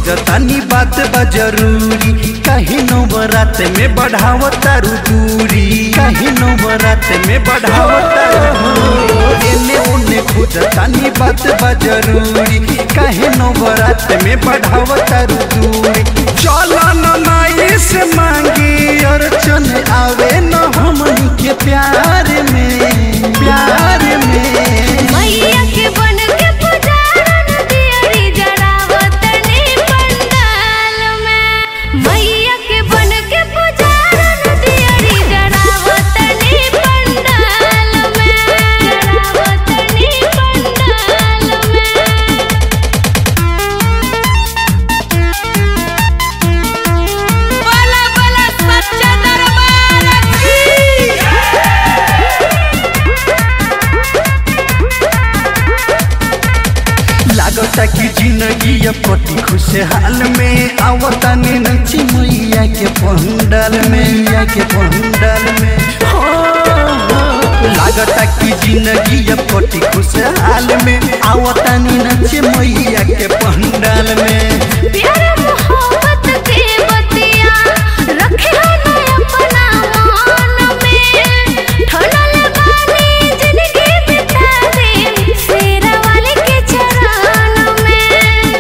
खोजतानी बात बा जरूरी कहीं नवरात में बढ़ाव तारू दूरी कहीं नवरात में बढ़ाव तारू दूरी एने ओने खोजतानी बात बा जरूरी कहीं नवरात में बढ़ाव तारू दूरी चलो न माई से मांगी अर्चन आवे न हमनी के प्यार में प्यार में मैया के बन के पुजारन दियरी जरावतनी पंडाल में मैया के बन के पुजारन दियरी जरावतनी पंडाल में जरावतनी पंडाल में बोला बोला सच्चा दरबार की लागता कि जिंदगी ये पति खुशहाल में आवता ने नची मैया के पंडाल में मैया के पंडाल में हो, हो। लागता कि जिंदगी ये पति खुशहाल में आवता ने नची मैया के पंडाल में प्यार मोहब्बत के बतिया रखे न अपना मन में ठनल बानी जिंदगी बिता दे शेरा वाले के चरण में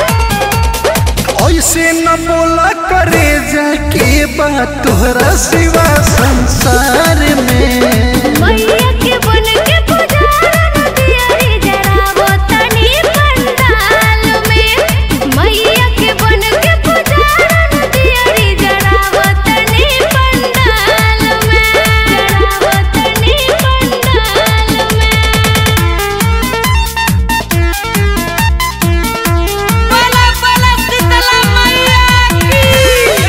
ऐसे न बोला करे जाके बात तोहरा सिवा संसार में मैया के बन के पुजारन दियरी जरावो तनी पंडाल में मैया के बन के पुजारन दियरी जरावो तनी पंडाल में जरावो तनी पंडाल में बोला बोला शीतला मैया की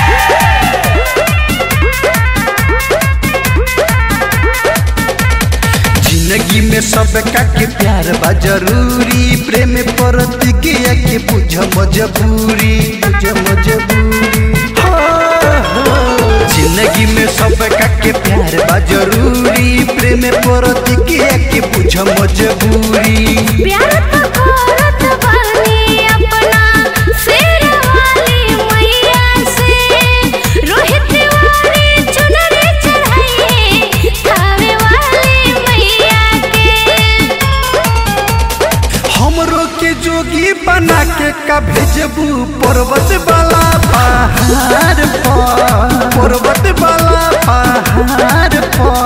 जिंदगी में सबका के प्यार बा जरूरी प्रेम प्रतिज्ञा के बुझ मजबूरी बुझ मजबूरी हो, हो। जिंदगी में सबका के प्यार बा जरूरी प्रेम प्रतिज्ञा के बुझ मजबूरी प्यार तो करत बानी अपना शेर वाली मैया से रोहित वाली चुनरी चढ़ाइए खावे वाली मैया के हमरो के जोगी बना के का भेजबू पर्वत वाला पहाड़ पर पर्वत वाला पहाड़ पर